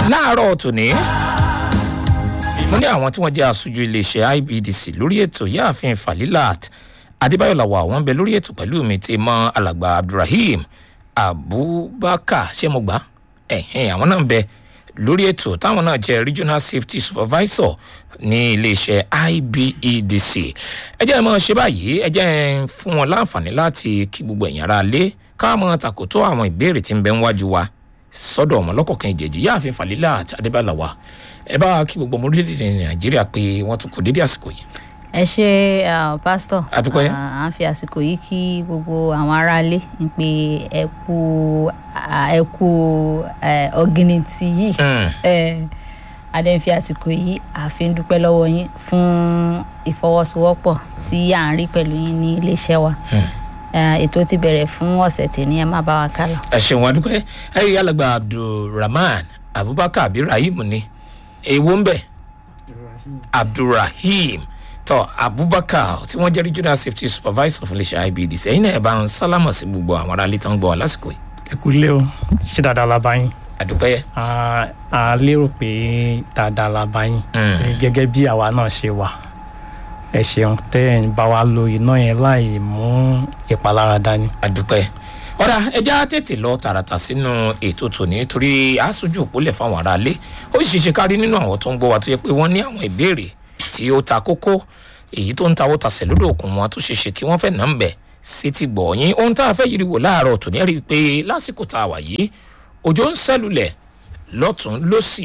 láàárọ̀ tòní mo ní àwọn tí wọ́n jẹ́ aṣojú iléeṣẹ́ ibdc lórí ètò yáàfin falilat adébáyọ̀ làwọ̀ àwọn ń bẹ lórí ètò pẹ̀lú mi ti mọ alàgbà abdulrahim abubakar ṣé mo gbà ẹ̀hìn àwọn náà ń bẹ lórí ètò táwọn náà jẹ́ regional safety supervisor ní iléeṣẹ́ ibedc ẹ jẹ́ ẹ mọ̀ ṣe báyìí ẹ jẹ́ ẹ fún wọn láǹfààní láti kí gbogbo ẹ̀yìn ara lé káàmọ́ tàkótó àwọn ìbéèrè tí ń bẹ níwájú wa sọ́dọ̀ ọmọ lọ́kọ̀ọ̀kan ìjẹ̀jì yáàfin falila àti adébálàwà ẹ bá kí gbogbo ọmọ orílẹ̀-èdè nàìjíríà pé wọ́n tún kù dédé àsìkò yìí. ẹ ṣe pásítọ̀ A dúpẹ́. à ń fi àsìkò yìí kí gbogbo àwọn aráalé ń pe ẹ kú ẹ kú ọ̀gìnìtì yìí Mm. adé ń fi àsìkò yìí àfi ń dúpẹ́ lọ́wọ́ yín fún ìfọwọ́sowọ́pọ̀ tí à ń rí pẹ̀lú yín ní iléeṣẹ́ wa Eh, ètò ti bẹ̀rẹ̀ fún ọ̀sẹ̀ tèmi ẹ má bá wa kálọ. ẹ ṣeun adúpẹ́ ẹ yí alàgbà abdulrahman abubakar àbí rahim ni èwo ń bẹ abdulrahim tọ abubakar tí wọ́n jẹ́ regional safety supervisor fún iléeṣẹ́ ibdc ẹ̀yin náà ẹ bá ń sálámọ̀ sí gbogbo àwọn aráalé tán ń gbọ́ wa lásìkò yìí ẹ kú lé o ṣé dáadáa la bá yín adúpẹ́ a a lérò pé dáadáa la bá yín Mm. gẹ́gẹ́ bí àwa náà ṣe wà ẹ ṣeun tẹ́ ẹ̀ ń bá wa lo iná yẹn láì mú ìpalára dání. adúpẹ́ ọ̀rá ẹja tètè lọ tààràtà sínú ètò tòní torí aṣojú òpólẹ̀ fáwọn aráalé ó sì ṣe kárí nínú àwọn tó ń gbọ́ wa tó yẹ pé wọ́n ní àwọn ìbéèrè tí ó ta kókó èyí tó ń tawó tasẹ̀ lódò òkun wọn tó ṣe ṣe kí wọ́n fẹ́ nà ń bẹ̀ sí ti gbọ̀ yín ohun tá a fẹ́ yiri wò láàárọ̀ tòní rí i pé lásìkò tá a wà yìí òjò ń sẹ́lulẹ̀ lọ́tún lọ́sì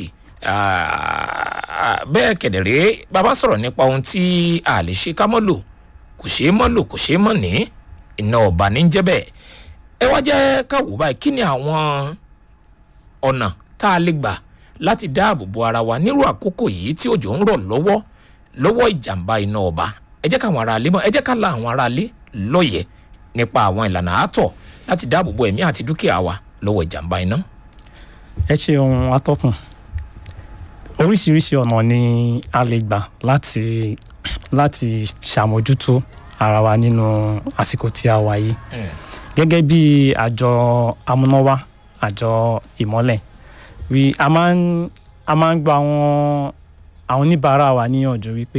ah, bẹ́ẹ̀ kẹ̀dẹ̀rẹ́ bàbá sọ̀rọ̀ nípa ohun tí a lè ṣe ká mọ́ lò kò ṣeé mọ́ lò kò ṣeé mọ́ ní iná ọ̀bà ní jẹ́ bẹ́ẹ̀ ẹ wá jẹ́ ká wò báyìí kí ni àwọn ọ̀nà tá a lè gbà láti dáàbò bo ara wa nírú àkókò yìí tí òjò ń rọ̀ lọ́wọ́ lọ́wọ́ ìjàmbá iná ọba ẹ jẹ́ káwọn aráalé mọ̀ ẹ jẹ́ ká la àwọn aráalé lọ́yẹ̀ nípa àwọn ìlànà àátọ̀ láti dáàbò bo ẹ̀mí àti dúkìá wa lọ́wọ́ ìjàmbá iná. ẹ ṣe ohun atọ́kùn oríṣiríṣi ọ̀nà ni a lè gbà láti láti ṣàmójútó ara wa nínú àsìkò tí a wà yìí gẹ́gẹ́ bí àjọ amúnáwá àjọ ìmọ́lẹ̀ wí a máa ń a máa ń gba àwọn àwọn oníbàárà wa níyànjú wípé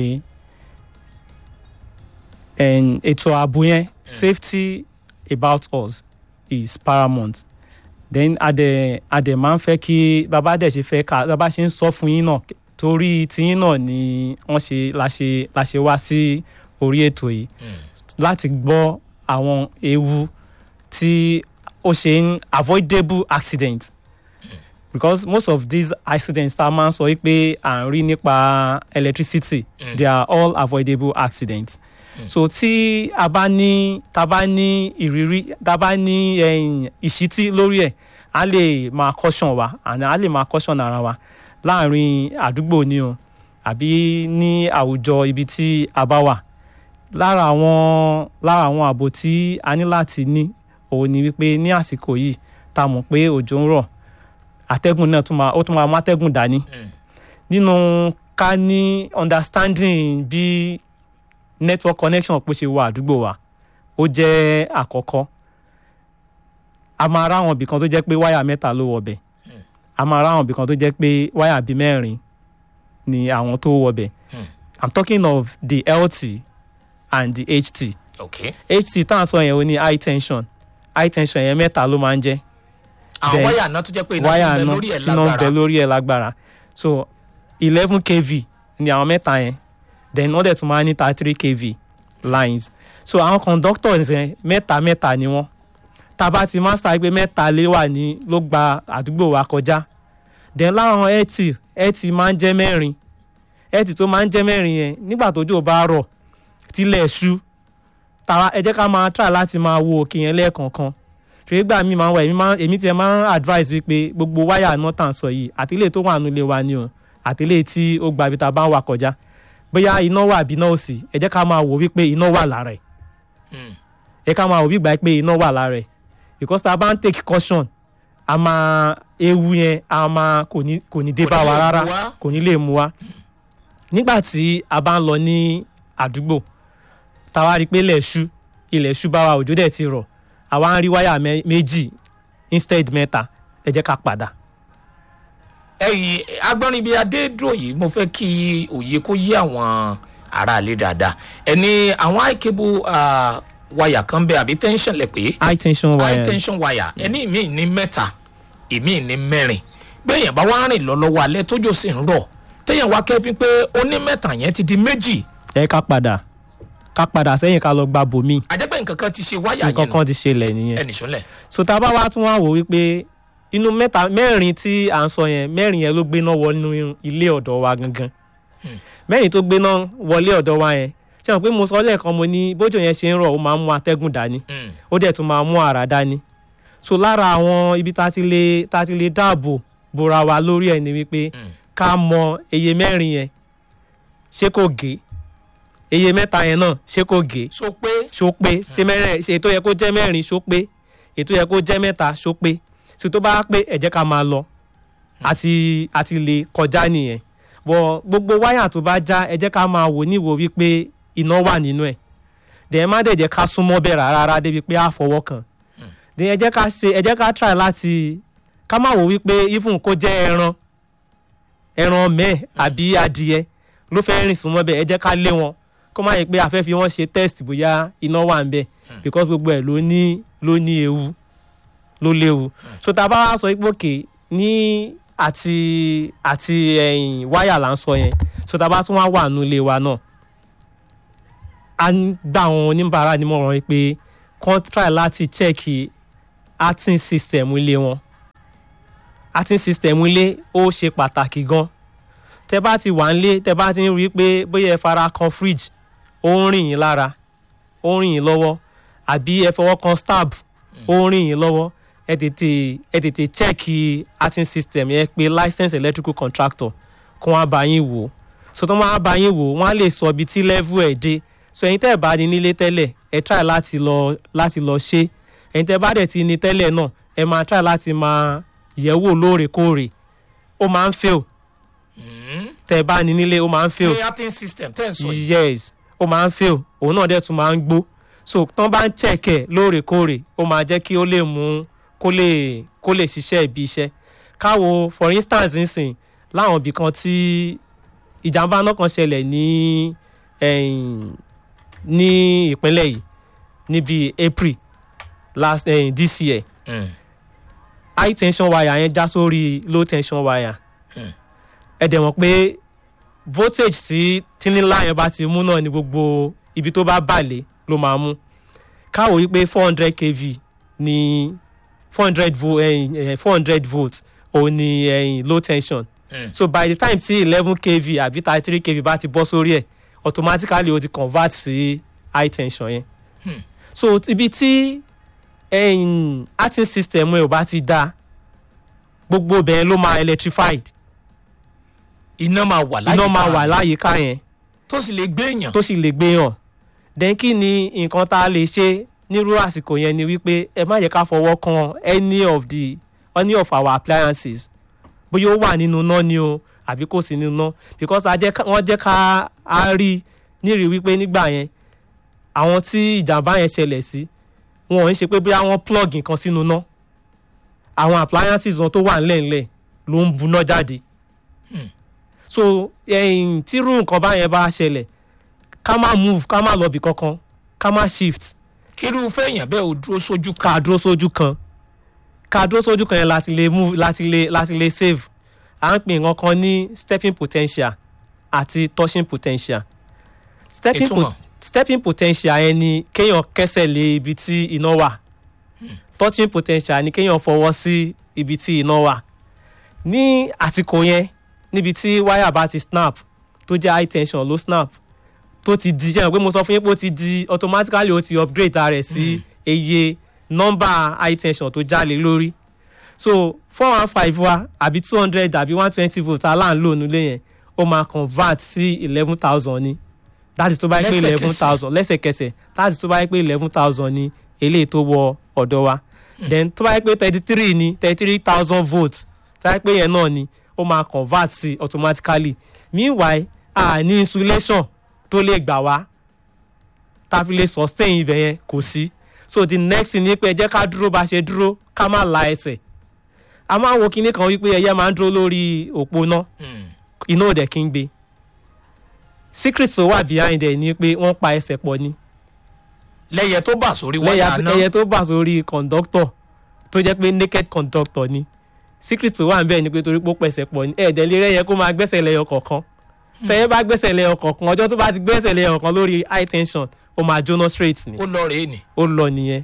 ẹn, ètò ààbò yẹn safety about us is paramount then adẹ adẹ máa ń fẹ́ kí bàbá dẹ̀ ṣe fẹ́ ká bàbá ṣe ń sọ fún yín náà torí tiyín náà ni wọ́n ṣe la ṣe la ṣe wá sí orí ètò yìí láti gbọ́ àwọn ewu tí ó ṣe ń avoidable accident because most of these accidents tá a máa ń sọ wípé à ń rí nípa electricity they are all avoidable accidents so tí a bá ní tá a bá ní ìrírí tá a bá ní ẹ̀yìn ìṣítí lórí ẹ̀ a lè máa caution wa and a lè máa caution ara wa láàrin àdúgbò ni o àbí ní àwùjọ ibi tí a bá wà lára àwọn lára àwọn ààbò tí a ní láti ní òun ni wípé ní àsìkò yìí tá a mọ̀ pé òjò ń rọ̀ àtẹ́gùn náà tún máa ó tún máa mú àtẹ́gùn dání nínú ká ní understanding bí network connection pé ṣe wọ àdúgbò wa ó jẹ́ àkọ́kọ́ a máa ráwọn ibì kan tó jẹ́ pé wáyà mẹ́ta ló wọ bẹ̀ a máa ráwọn ibì kan tó jẹ́ pé wáyà bíi mẹ́rin ni àwọn tó wọ bẹ̀ i'm talking of the lt and the ht ok ht tá à ń sọ yẹn ó ní high tension high tension yẹn mẹ́ta ló máa ń jẹ́ àwọn Then, wáyà náà tó jẹ́ pé iná wáyà ti ń bẹ náà lórí ẹ̀ tí náà ń bẹ lágbára lórí ẹ̀ lágbára so eleven kv ni àwọn mẹ́ta yẹn then wọ́n dẹ̀ tún máa ń ní thirty three kv lines so àwọn conductors yẹn mẹ́ta mẹ́ta ni wọ́n tá a bá ti master pé mẹ́ta lé wà ní ló gba àdúgbò wa kọjá then láwọn ẹtì ẹtì máa ń jẹ́ mẹ́rin ẹtì tó máa ń jẹ́ mẹ́rin yẹn nígbà tójò bá rọ̀ tílẹ̀ ṣú tàwa ẹ jẹ́ ká máa try láti máa wo òkè yẹn lẹ́ẹ̀kọ̀ọ̀kan ṣùgbọ́n ìgbà mi máa ń wà èmi máa èmi tiẹ̀ máa ń advise wípé gbogbo wáyà náà tà ń sọ yìí àtìlẹ́yìn tó wà nílé wa ni o àtìlẹ́yìn tí ó gba ibi tá a bá ń wà kọjá bóyá iná wà àbí iná ò sí ẹ jẹ́ ká máa wò wípé iná wà lára ẹ̀ Mm. ẹ ká máa wò wípé pé iná wà lára ẹ̀ because tá a bá ń take caution a máa ewu yẹn a máa kò ní kò ní dé Kò bá ní wa lè rárá mú wa. kò ní lè mú wa nígbà tí a bá ń lọ ní àdúgbò táwa rí i pé ilẹ̀ ṣú ilẹ̀ ṣú bá wa òjò dẹ̀ ti rọ̀ àwa ń rí wáyà mẹ́- méjì instead mẹ́ta ẹ jẹ́ ká padà ẹyìn agbọ́nrin bíi adédúró yìí mo fẹ́ kí òye kó yé àwọn aráalé dáadáa ẹni àwọn high cable ah, wire kan bẹ àbí tension lẹ pé high tension high wire tension wire ẹni mi ní mẹ́ta èmi ní mẹ́rin bẹ́ẹ̀yàn bá wá rìn lọ lọ́wọ́ alẹ́ tójò sì ń rọ̀ téèyàn wá kẹ́fín pé ó ní mẹ́ta yẹn ti di méjì ẹ ká padà ká padà sẹ́yìn ká lọ gba bòmí àjẹpẹ́ nǹkan kan ti ṣe wáyà nǹkan yẹn kan ti ṣẹlẹ̀ nìyẹn ẹnì sọ́lẹ̀ so tá a bá wá tún wá wò wípé inú mẹ́ta mẹ́rin tí à ń sọ yẹn mẹ́rin yẹn ló gbéná wọnú ilé ọ̀dọ̀ wa gangan mẹ́rin tó gbéná wọlé ọ̀dọ̀ wa yẹn ṣe hàn pé mo sọ lẹ́ẹ̀kan mo ní bójú yẹn ṣe ń rọ̀ ó máa ń mú atẹ́gùn dání ó dẹ̀ tún máa mú àrá dání so lára àwọn ibi tá a ti lè tá a ti lè dáàbò bora wa lórí ẹ̀ ni wípé ká mọ iye mẹ́rin yẹn ṣé kò gé iye mẹ́ta yẹn náà ṣé kò gé so pé ṣó pé ṣé mẹ́rin ṣe ètò yẹ kó jẹ́ mẹ́rin ṣó pé ètò yẹ kó jẹ́ mẹ́ta ṣó pé ṣe tó bá pé ẹ jẹ́ ká máa lọ àti àti lè kọjá nìyẹn bọ̀ gbogbo wáyà tó bá já ẹ jẹ́ ká máa wò níwò wípé iná wà nínú ẹ̀ dẹ̀ má dẹ̀ jẹ́ ká súnmọ́ bẹ̀ rárá débi pé á fọwọ́ kàn dẹ̀ ẹ jẹ́ ká ṣe ẹ jẹ́ ká try láti ká má wò wípé even kó jẹ́ ẹran ẹran mẹ́ẹ̀ àbí adìyẹ ló fẹ́ rìn súnmọ́ bẹ̀ ẹ jẹ́ ká lé wọn kó má yẹ pé a fẹ́ fi wọ́n ṣe test bóyá iná wà ń bẹ̀ because gbogbo ẹ̀ ló ní ló ní ewu ló léwu so tá a bá wá sọ pé òkè ní àti àti ẹ̀yìn wáyà là ń sọ yẹn so tá a bá tún wá wà nù ilé wa náà a ń gbà àwọn oníbàárà nímọ̀ràn pé kàn try láti check arting system ilé wọn arting system ilé ó ṣe pàtàkì gan tẹ bá ti wà nílé tẹ bá ti ń rí i pé bóyá ẹ fara kan fridge ó ń rìn yín lára ó ń rìn yín lọ́wọ́ àbí ẹ fọwọ́ kan stab ó ń rìn yín lọ́wọ́ ẹ tètè ẹ tètè check arting system yẹn pé licensed electrical contractor kó wọn bá yín wò so tó wọn bá yín wò wọn á lè sọ ibi tí level ẹ̀ dé so ẹ̀yin tẹ́ ẹ̀ bá ní nílé tẹ́lẹ̀ ẹ try láti lọ láti lọ ṣe ẹ̀yin tẹ́ bá dẹ̀ ti ní tẹ́lẹ̀ náà ẹ máa try láti máa yẹ̀ wò lóòrèkóòrè ó máa ń fail tẹ́ ẹ bá ní nílé ó máa ń fail pé acting system tẹ́ ń sọ yìí yes ó máa ń fail òun náà dẹ̀ tún máa ń gbó so tán bá ń check ẹ̀ lóòrèkóòrè ó máa jẹ́ kí ó lè mú kó lè kó lè ṣiṣẹ́ ibi iṣẹ́ káwo for instance nsìn láwọn ibì kan tí ìjàmbá náà kan ṣẹlẹ̀ ní ẹ̀yìn ní ìpínlẹ̀ yìí níbi april last ẹ̀yìn this year Mm. high tension wire yẹn já sórí low tension wire Hmm. ẹ dẹ̀ mọ̀ pé voltage tí tínnílá yẹn bá ti mú náà ni gbogbo ibi tó bá bàlẹ̀ ló máa mú káwọ́ wípé four hundred kv ní four hundred vo four hundred volts òun ni ẹ̀yìn low tension Mm. so by the time tí eleven kv àbí thirty three kv bá ti bọ́ sórí ẹ̀ automatically o ti convert sí high tension yẹn so ibi tí ẹ̀yìn arting system ẹ̀ ò bá ti dáa gbogbo bẹ́ẹ̀ ló máa electrified iná máa wà láyé iná máa wà láyìíká yẹn tó sì lè gbé èèyàn tó sì lè gbé hàn then kí ni nǹkan tá a lè ṣe nírú àsìkò yẹn ni wípé ẹ má yẹ ká fọwọ́ kan any of the any of our appliances bóyá ó wà nínú iná ni o àbí kò sí nínú iná because a jẹ́ ká- wọ́n jẹ́ ká a rí nírìí wípé nígbà yẹn àwọn tí ìjàmbá yẹn ṣẹlẹ̀ sí wọn ò ń ṣe pé bóyá wọ́n plug nǹkan sínú iná àwọn appliances wọn tó wà ńlẹ̀ńlẹ̀ ló ń buná jáde so ẹ̀yìn tírú nǹkan báyẹn bá ṣẹlẹ̀ ká má move ká má lọ bì kankan ká má shift kírúfẹ́ èèyàn bẹ́ẹ̀ ò dúró sójú kan ká dúró sójú kan ká dúró sójú kan yẹn láti lè move láti lè láti lè save à ń pè nǹkan kan ní stepping potential àti touching potential stepping, Ìtumọ̀? stepping potential yẹn ni kéèyàn kẹsẹ̀ lé ibi tí iná wà touching potential ni kéèyàn fọwọ́ sí ibi tí iná wà ní àsìkò yẹn níbi tí wáyà bá ti snap tó jẹ́ high tension ló snap tó ti di jẹ́ pé mo sọ fún yín pé ó ti di automatically ó ti upgrade ara rẹ̀ sí iye nọ́mbà high tension tó jáde lórí so four one five wa àbí two hundred àbí one twenty volt aláǹlò nílé yẹn ó máa convert sí eleven thousand ni that is tó bá yẹ pé eleven thousand lẹ́sẹ̀kẹsẹ̀ that is tó bá yẹ pé eleven thousand ni eléyìí tó wọ ọ̀dọ̀ wa then tó bá yẹ pé thirty three ni thirty three thousand volts tó bá yẹ pé yẹn náà ni ó máa convert sí automatically meanwhile a ní insulation tó lè gbà wá tá a fi lè sustain ibẹ̀ yẹn kò sí so the next thing ni pé ẹ jẹ́ ká dúró bá ṣe dúró ká má la ẹsẹ̀ a máa ń wo kinní kan wípé ẹyẹ máa ń dúró lórí òpó náà Hmm. iná ò dẹ̀ kí ń gbé secret tó wà behind ẹ̀ ni pé wọ́n pa ẹsẹ̀ pọ̀ ni lẹ́yẹ tó bà sórí wáyà lẹ́yà náà ẹyẹ tó bà sórí conductor tó jẹ́ pé naked conductor ni secret tó wà níbẹ̀ ni pé torí pé ó pẹ̀sẹ̀ pọ̀ ni ẹ̀ẹ́dẹ̀ lè rẹ́yẹ kó máa gbẹ́sẹ̀ lẹ́yọ kọ̀ọ̀kan tẹ́yẹ bá gbẹ́sẹ̀ lẹ́yọ kọ̀ọ̀kan ọjọ́ tó bá ti gbẹ́sẹ̀ lẹ́yọ kọ̀ọ̀kan lórí high tension ó máa jóná straight ni ó lọ rèé ni. ó lọ nìyẹn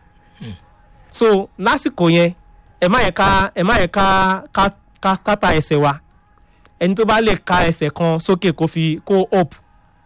so lásìkò yẹn ẹ má yẹ ká ẹ má yẹ ká ká ká kátà ẹsẹ̀ wa ẹni tó bá lè ka ẹsẹ̀ kan sókè kó fi kó up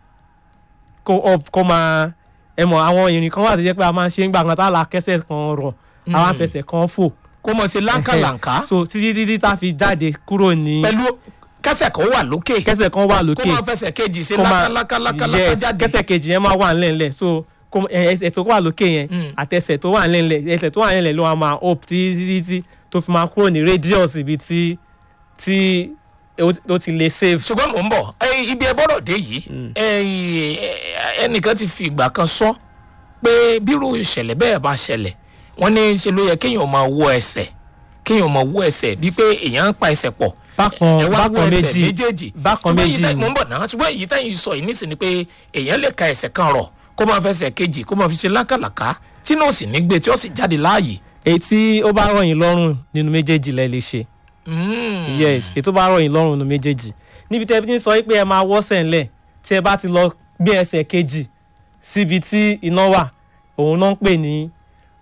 kó up kó máa ẹ mọ̀ àwọn ìrìn kan wà tó jẹ́ pé a máa ń ṣe ń gbà kan tá a la kẹsẹ̀ kan rọ̀ a máa ń fẹsẹ̀ kan fò kó mọ̀ sí láńkàlàǹkà so títí títí tá a fi jáde kúrò ní pẹ̀lú kẹsẹ̀ kan wà lókè kẹsẹ̀ kan wà kó lókè máa fẹsẹ̀ kejì sí kó máa lákàlákàlákàlákà yes jáde. kẹsẹ̀ kejì yẹn máa wà ńlẹ̀ńlẹ̀ so kó ẹ- ẹsẹ̀ tó wà lókè yẹn Mm. àtẹsẹ̀ tó wà ńlẹ̀ńlẹ̀ ẹsẹ̀ tó wà ńlẹ̀ńlẹ̀ ló wà máa up tí tí tí tó fi máa kúrò ní radius ibi tí tí ó ti- ó ti lè save. ṣùgbọ́n mò ń bọ̀ ẹ, ibi ẹ bọ́rọ̀ dé yìí ẹ, ẹnìkan ti fi ìgbà kan sọ pé bírú ìṣẹ̀lẹ̀ bẹ́ẹ̀ bá ṣẹlẹ̀ wọ́n ní ṣe ló yẹ kéèyàn máa wọ ẹsẹ̀ kéèyàn máa wọ ẹsẹ̀ bíi pé èèyàn ń pa ẹsẹ̀ pọ̀ bákan ẹ wá wọ bákan ẹsẹ̀ méjì méjèèjì bákan ṣùgbọ́n èyí méjì tẹ́- ni. mò ń bọ̀ náà ṣùgbọ́n èyí tẹ́yìn sọ yìí nísìnyí pé èèyàn lè ka ẹsẹ̀ kan rọ̀ kó máa fẹsẹ̀ kejì kó máa fi ṣe lákàlàkà tí náà sì ní gbé tí ó sì jáde láàyè. èyí tí ó bá rọ̀ yín lọ́rùn nínú méjèèjì lẹ lè ṣe Mm. yes èyí tó bá rọ̀ yín lọ́rùn nínú méjèèjì níbi tẹ́ ẹ ti ń sọ pé ẹ máa wọ́sẹ̀ ńlẹ̀ tí ẹ bá ti lọ gbé ẹsẹ̀ kejì síbi tí iná wà òun náà ń pè ní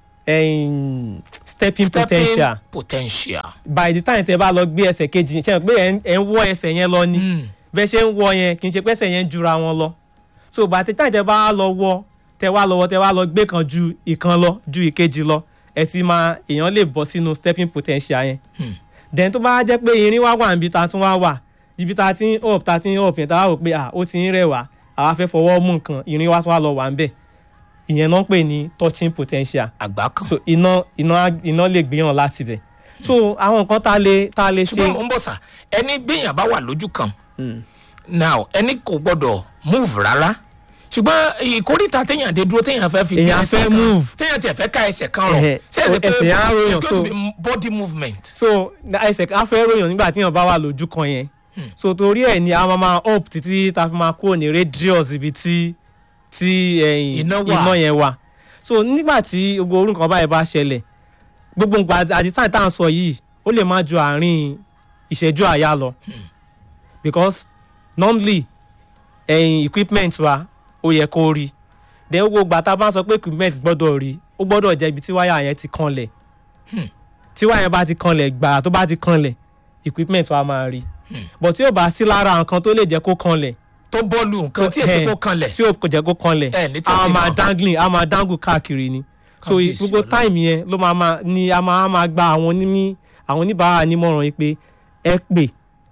em, stepping Stepping potential potential. by the time tẹ́ bá lọ gbé ẹsẹ̀ kejì ṣe é pé ẹ ń- ẹ ń wọ́ ẹsẹ̀ yẹn lọ ni Mm. bẹ́ẹ̀ ṣe ń wọ́ yẹn kì í ṣe pé ẹsẹ̀ yẹn jura wọn lọ so by the time tẹ́ bá lọ wọ́ tẹ́ wá lọ́wọ́ tẹ́ wá lọ gbé kan ju ìkan lọ ju ìkejì lọ ẹ ti máa èèyàn lè bọ́ sínú stepping potential yẹn then tó bá jẹ́ pé irin wá wà níbi tá a tún wá wà ibi tá a ti ń up tá a ti ń up yẹn tá a rò pé à ó ti ń rẹ̀ wá àwa fẹ́ fọwọ́ mú nǹkan irin wá tún wá lọ wà ń bẹ̀ ìyẹn náà ń pè ní touching potential àgbá kan. so iná iná iná lè gbéyàn láti bẹ̀ so àwọn nǹkan tá a lè tá a lè ṣe ṣùgbọ́n mò ń bọ̀ sà ẹni gbìyàn bá wà lójú kan now ẹni kò gbọ́dọ̀ move rárá ṣùgbọ́n ìkórìtà téèyàn dé dúró téèyàn fẹ́ fi gbé Èèyàn ẹsẹ̀ fẹ́ kan move. téèyàn tiẹ̀ fẹ́ ká ẹsẹ̀ kan rọ̀ Ẹ̀hẹ̀, ṣé ẹsẹ̀ pé ẹsẹ̀ á ròyàn, it's going to so- be body movement. so na- ẹsẹ̀ á fẹ́ ròyàn nígbà tí èèyàn bá wà lójú kan yẹn so torí ẹ̀ ni a máa máa up títí tá a fi máa kúrò ní radius ibi tí tí ẹ̀yìn Iná wà. iná yẹn wà so nígbà tí gbogbo orú nǹkan báyìí bá ṣẹlẹ̀ gbogbo nǹkan àdìsáì tá à ń sọ yìí ó lè má ju àárín ìṣẹ́jú àyà lọ because normally ẹ̀yìn equipment wa ó yẹ kó rí then gbogbo ìgbà tá a bá ń sọ pé equipment gbọ́dọ̀ rí ó gbọ́dọ̀ jẹ́ ibi tí wáyà yẹn ti kanlẹ̀ tí wáyà yẹn bá ti kanlẹ̀ gbàrà tó bá ti kanlẹ̀ equipment wa máa rí but tí ó bá sí lára nǹkan tó lè jẹ́ kó kanlẹ̀ tó bọ́ọ̀lù nǹkan tí èsì Eh, kó kanlẹ̀ tí ó kò jẹ́ kó kanlẹ̀ Eh, ní tí a ó fi máa mọ̀. dangling a máa dangle káàkiri ni so Kábíyèsí gbogbo Ọlọ́run. time yẹn ló máa máa ni a máa máa gba àwọn onímí àwọn oníbàárà nímọ̀ràn yìí pé ẹ pè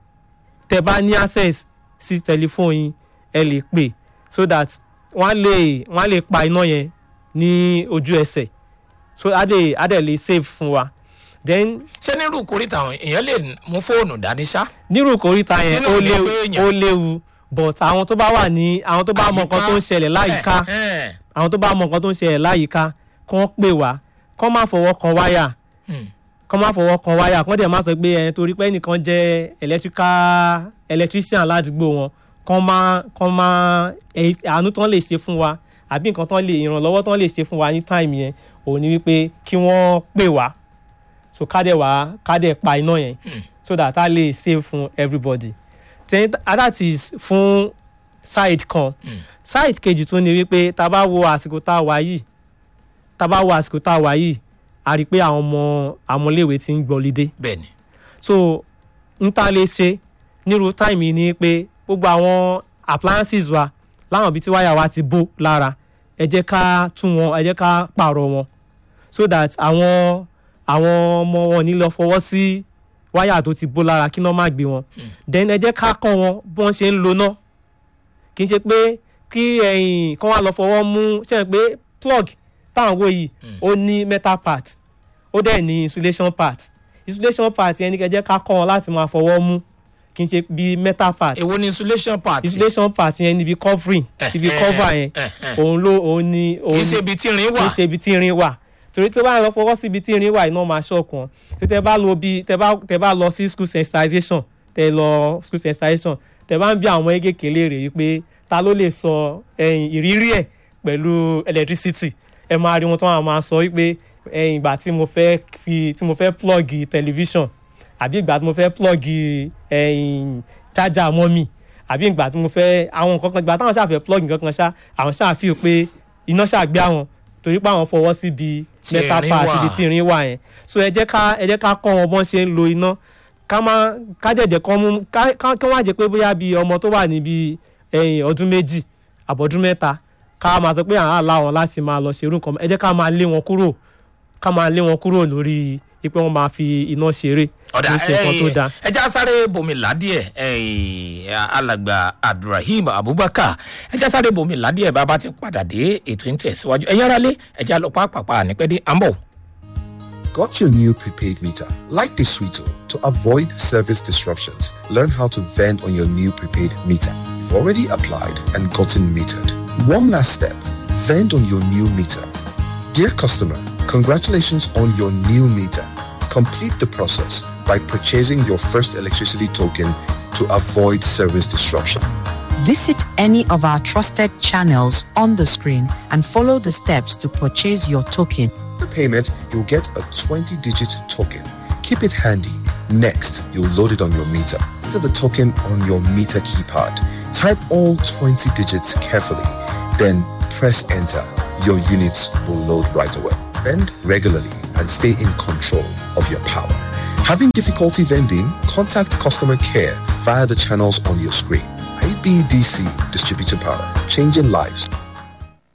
tẹ bá ní access sí tẹlifóònù yín ẹ lè pè so that wọ́n á lè wọ́n á lè pa iná yẹn ní ojú ẹsẹ̀ so á dẹ̀ á dẹ̀ lè save fún wa then ṣé nírú ìkórìtà àwọn èèyàn lè mú fóònù dání ṣá. nírú kòríta yẹn Tí náà ó ní léwu pé èèyàn- ó léwu but àwọn tó bá wà ní àwọn tó bá mọ nǹkan tó ń ṣẹlẹ̀ láyìíká Eh, eh. àwọn tó bá mọ nǹkan tó ń ṣẹlẹ̀ láyìíká kán pè wá kán má fọwọ́ kan wáyà Hmm. kán má fọwọ́ kan wáyà kán dẹ̀ má sọ pé ẹ torí pé ẹnìkan jẹ́ electrical electrician ládùúgbò wọn kán má kán má ẹ àánú tán lè ṣe fún wa àbí nǹkan tán lè ìrànlọ́wọ́ tán lè ṣe fún wa ní táìmù yẹn òun ni wípé kí wọ́n pè wá so ká dẹ̀ wá ká dẹ̀ pa iná yẹn so that a lè save fún everybody then that is fún side kan side kejì tó ní wípé tá a bá wo àsìkò tá a wà yìí tá a bá wo àsìkò tá a wà yìí a rí i pé àwọn ọmọ àmọ́léèwé ti ń gbọ́lidé bẹ́ẹ̀ni so n ta lè ṣe nírú táìmù yìí ni pé gbogbo àwọn appliances wa láwọn ibi tí wáyà wa ti bó lára ẹ jẹ́ ká tún wọn ẹ jẹ́ ká pààrọ̀ wọn so that àwọn àwọn ọmọ wọn ní lọ fọwọ́ sí wáyà tó ti bó lára kí náà má gbé wọn then ẹ jẹ́ ká kọ́ wọn bí wọ́n ṣe ń lo náà kì í ṣe pé kí ẹ̀yìn kán wá lọ fọwọ́ mú ṣe é pé plug táwọn wo yìí ó ní metal part ó dẹ̀ ní insulation part insulation part yẹn ní kẹjẹ ká kọ́ wọn láti máa fọwọ́ mú kì í ṣe bí metal part èwo ni insulation part insulation part yẹn níbi covering Eh, ibi eh, cover yẹn eh, eh. òun ló òun ni kì òun í ṣe ibi tí irin kì wà í ṣe ibi tí irin wà torí tó bá lọ fọwọ́ síbi tí irin wà iná máa ṣọ̀kan tó tẹ bá lọ bí tẹ bá tẹ bá lọ sí school sensitization tẹ lọ school sensitization tẹ bá ń bí àwọn kéékèèké léèrè yìí pé ta ló lè sọ ẹ̀yìn ìrírí ẹ̀ pẹ̀lú electricity ẹ máa rí wọn tó máa sọ wípé ẹ̀yìn ìgbà tí mo fẹ́ fi tí mo fẹ́ plug television àbí ìgbà tí mo fẹ́ plug ẹ̀yìn charger mọ́mì àbí ìgbà tí mo fẹ́ àwọn nǹkan kan ìgbà táwọn ṣáà fẹ́ plug nǹkan kan ṣá àwọn ṣáà fi pé iná ṣáà gbé àwọn torí pé àwọn fọwọ́ síbi Tí mẹ́ta irin pa wà. síbi tí irin wà yẹn so ẹ jẹ́ ká ẹ jẹ́ ká kọ́ wọn bọ́n ṣe ń lo iná ká má ká jẹ̀jẹ̀ kọ́ mú ká ká- kí wọ́n á jẹ́ pé bóyá bíi ọmọ tó wà níbi ẹ̀yìn ọdún méjì àbọ̀dún mẹ́ta ká máa sọ pé àwọn àlá wọn láti máa lọ ṣerú nǹkan ẹ jẹ́ ká máa lé wọn kúrò ká máa lé wọn kúrò lórí pé wọ́n máa fi iná ṣeré ọ̀dà kì í ṣe nǹkan tó dáa. ẹja sáré bomi ládìẹ alàgbà abdulrahim abubakar ẹja sáré bomi ládìẹ bàbá ti padà dé ètò ń tẹ̀síwájú ẹ̀yin aráalé ẹja lọ pàápàá nípẹ́dé àmbọ̀. Got your new prepaid meter? Like the Sweeto, to avoid service disruptions, learn how to vend on your new prepaid meter. You've already applied and gotten metered. One last step, vend on your new meter. Dear customer, congratulations on your new meter. Complete the process by purchasing your first electricity token to avoid service disruption. Visit any of our trusted channels on the screen and follow the steps to purchase your token. The payment, you'll get a 20-digit token. Keep it handy. Next, you'll load it on your meter. Enter the token on your meter keypad. Type all 20 digits carefully. Then press enter. Your units will load right away. Vend regularly and stay in control of your power. Having difficulty vending? Contact customer care via the channels on your screen. IBDC Distributing Power, changing lives,